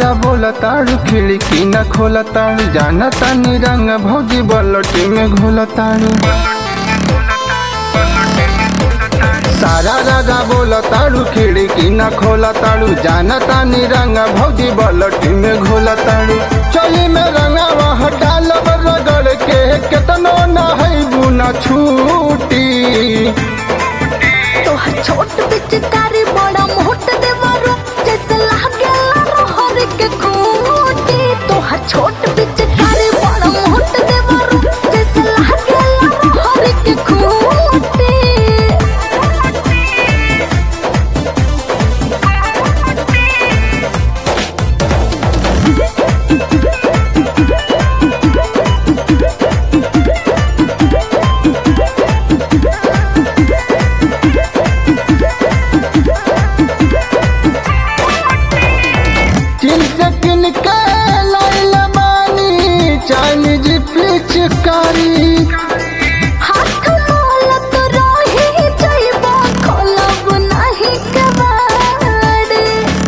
बोला ताड़ू खिड़की न खोला ताड़ू जाना तानी रंग भौजी बलटी में घोला ताड़ू सारा राजा बोला ताड़ू खिड़की न खोला ताड़ू जाना तानी रंग भौजी बलटी में घोला ताड़ू चली में रंगा वह डालब रगड़ के केतनो न है बुना छूटी तोहर छोट पिचकारी बड़ा मोट देवरो जैसे लागेला रहर के खूंटी तोहर छोट पिचकारी बड़ा मोट देवरो जैसे लागेला रहर के खूंटी चीन से किन के लाइल बानी चाइनीज पिचकारी हाथ मोलत रही जइबा खोलब नाही कबाड़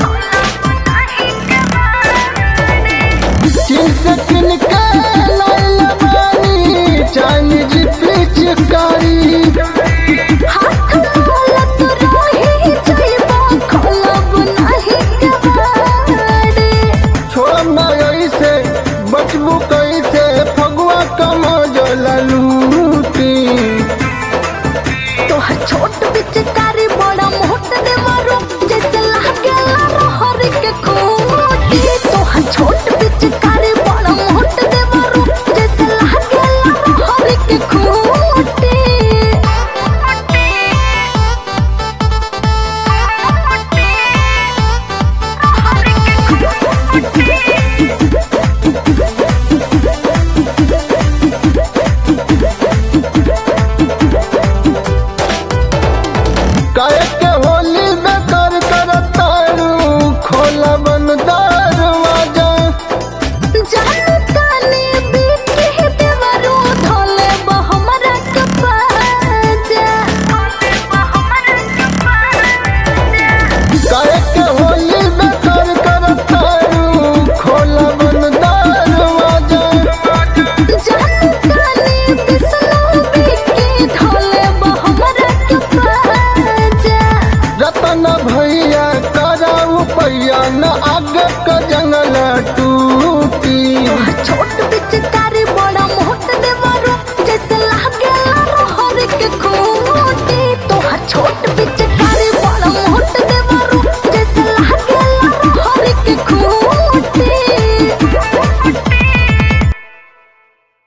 चीन से किन के लाइल बानी चाइनीज पिचकारी हाथ मोलत रही जइबा खोलब नाही कबाड़ छोड़ माई से बचबू कैसे फगुआ कम जला लूटी तोहर छोट पिचकारी बड़ा मोट देवरो जैसे लागेला रहर के खूंटी तोहर छोट पिचकारी बड़ा मोट देवरो जैसे लागेला रहर के खूंटी काहे के होली बेकार करतारू खोला बन दरवाजा जानतानी बीती देवरो धोले बहमरा के पाजा काहे के होली बेकार करतारू खोला बन दरवाजा जानतानी बिसनो बीती धोले बहमरा के पाजा रतन भैया कराऊ पैया न आगे क जंगल टूटी छोट पिचकारी बड़ा मोट देवरो जैसे लागेला रहर के खूंटी तोहर छोट